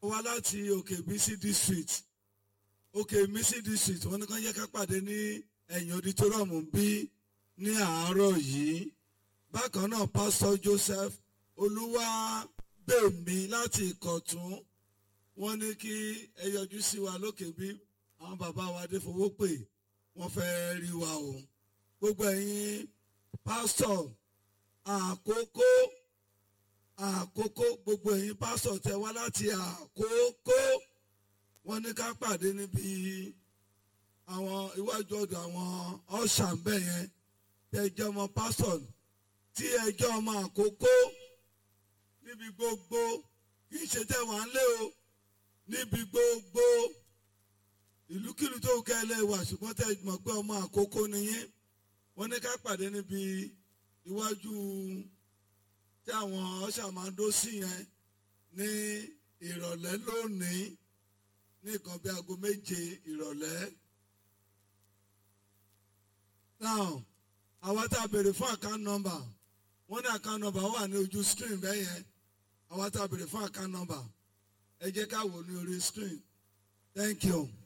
wá láti òkè bísí district òkè bísí district wọ́n ní kàn yẹ ká pàdé ní ẹ̀yìn auditorium bí ní àárọ̀ yìí bákan náà pásítọ̀ Joseph Olúwabèmí láti Ìkọ̀tún wọ́n ní kí ẹ yọjú sí wa lókè bí àwọn bàbá wa dé fowó pè wọ́n fẹ́ rí wa o gbogbo ẹ̀yin pásítọ̀ àkókò àkókò gbogbo ẹ̀yin pásítọ̀ tẹ wá láti àkókò wọ́n ní ká pàdé níbi àwọn iwájú ọ̀dọ̀ àwọn ọ̀ṣà ń bẹ̀ yẹn tẹ jẹ́ ọmọ pásítọ̀ tí ẹ jẹ́ ọmọ àkókò níbi gbogbo kì í ṣe tẹ́ wà ń lé o níbi gbogbo ìlúkìlú tó kẹ́lẹ́ wà ṣùgbọ́n tẹ́ mọ̀ pé ọmọ àkókò nìyẹn wọ́n ní ká pàdé níbi iwájú tí àwọn ọ̀ṣà máa ń dó sí yẹn ní ìrọ̀lẹ́ lónìí ní nǹkan bí aago méje ìrọ̀lẹ́. now àwa tá a béèrè fún account number wọ́n ní account number wà ní ojú screen bẹ́ẹ̀ yẹn àwa tá a béèrè fún account number ẹ jẹ́ ká wò ní orí screen thank you.